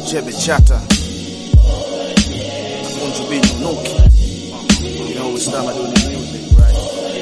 Chebe Chata Bunju Binu Nuki You know it's time I do the music, right?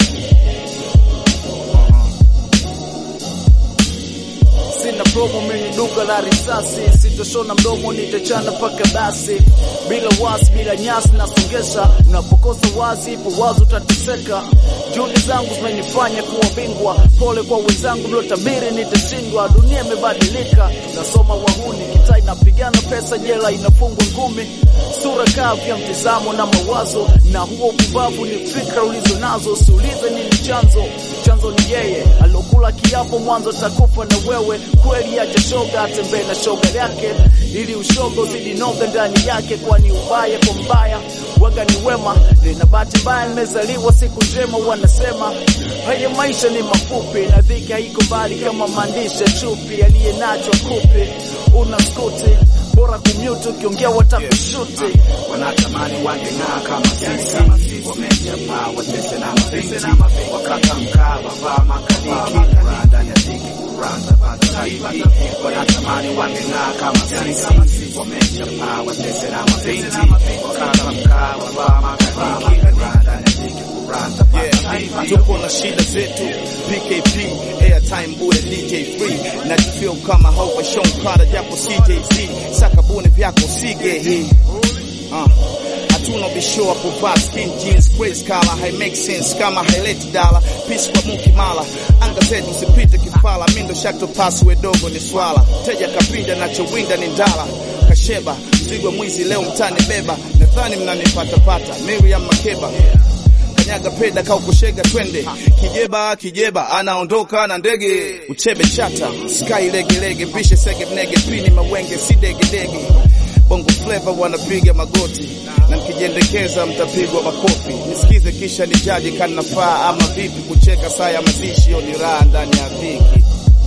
Sina promo mimi duka la risasi, sitoshona mdomo nitachana paka basi, bila wasi bila nyasi nasongesha, unapokosa wazi ipo wazi utateseka. Juhudi zangu zimenifanya kuwa bingwa, pole kwa wenzangu mliotabiri nitashindwa. Dunia imebadilika, nasoma wahuni, kitaa inapigana, pesa jela inafungwa ngumi, sura kavu ya mtizamo na mawazo, na huo upumbavu ni fikra ulizo nazo. Usiulize nini chanzo, chanzo ni yeye alokula kiapo mwanzo takufa na wewe. Kweli acha shoga atembee na shoga yake, ili ushoga uzidi noga ndani yake, kwani ubaya kwa mbaya waga ni wema. Nina bahati mbaya nimezaliwa siku njema, wanasema haya maisha ni mafupi na dhiki haiko mbali kama maandishi ya chupi, aliye nacho akupe una skuti bora kumute, ukiongea watakushuti wanatamani wangeng'aa kama sisi, wamechapa watese na mabinti, wakata mkaa wavaa makadiki, rada ya dhiki kuranda pataifi, wanatamani wangeng'aa kama sisi, wamechapa watese na mabinti, wakata mkaa wavaa makadiki, rada ya dhiki kuranda pataifi. Tupo na shida zetu, PKP, airtime bure, DJ free, najifeel kama Hova Sean Carter japo CJC, saka bune vyako sige hii Uh, hatuna bisho wa kuvaa skin jeans crazy color hai make sense kama haileti dala peace kwa muki mala anga zetu usipite kifala mindo shakto pass we dogo ni swala teja kapinda nachowinda ni ndala kasheba mzigo mwizi leo mtani beba nadhani mnanipata pata Miriam Makeba kanyaga peda kau kushega twende kijeba kijeba anaondoka na ndege uchebe chata sky legelege pishe sege mnege pini mawenge si degedege bongo flavor wanapiga magoti na mkijiendekeza mtapigwa makofi nisikize kisha nijaji kanafaa ama vipi kucheka saa ya mazishi yo ni raha ndani ya dhiki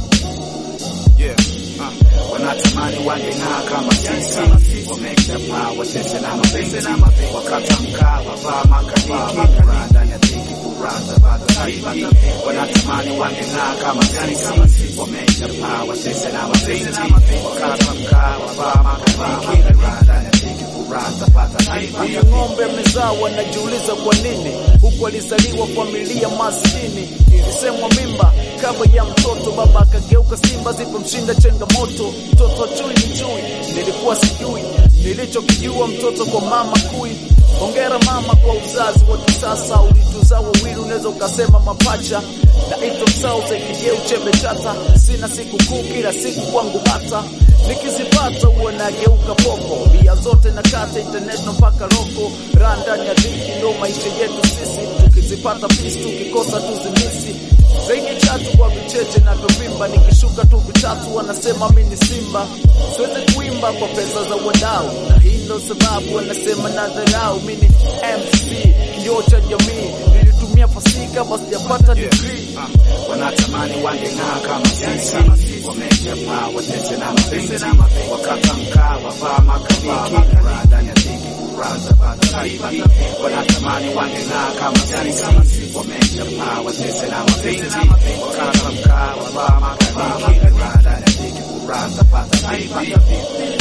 yeah. uh. wanatamani wangeng'aa kama sisi wamechapa watese na mapenzi wakata mkaa wavaa makadiki raha ndani ya dhiki kuranda bado taifa wanatamani wangeng'aa kama sisi wamechapa watese na mapenzi wakata mkaa wavaa makadiki raha ndani ya dhiki kuranda bado taifa Huyu ng'ombe amezaa, wanajiuliza kwa nini huku alizaliwa familia maskini. Ilisemwa mimba kabla ya mtoto, baba akageuka simba zilipomshinda changamoto. Mtoto chui ni chui, nilikuwa sijui nilichokijua, mtoto kwa mama kui. Hongera mama kwa uzazi wa kisasa, ulituzaa wawili, unaweza ukasema mapacha. Naitwa Msauze kijeu chembe chata, sina siku kuu, kila siku kwangu bata nikizipata huwa nageuka popo, bia zote na kata international mpaka loko, raha ndani ya dhiki ndo maisha yetu sisi, tukizipata pisi tukikosa tuzimisi zaidi chatu kwa vicheche na vyovimba, nikishuka tu vitatu wanasema mi ni simba, siwezi kuimba kwa pesa za wadau, na hii ndo sababu wanasema na dharau. Mi ni MC kioo cha jamii, nilitumia fasika basi sijapata degree wanatamani wangeng'aa kama sisi, wamechapa watese na mapenzi, wakata mkaa wavaa makadiki, raha ndani ya dhiki kuranda bado taifa. Wanatamani wangeng'aa kama sisi, wamechapa watese na mapenzi, wakata mkaa wavaa makadiki, raha ndani ya dhiki kuranda bado taifa.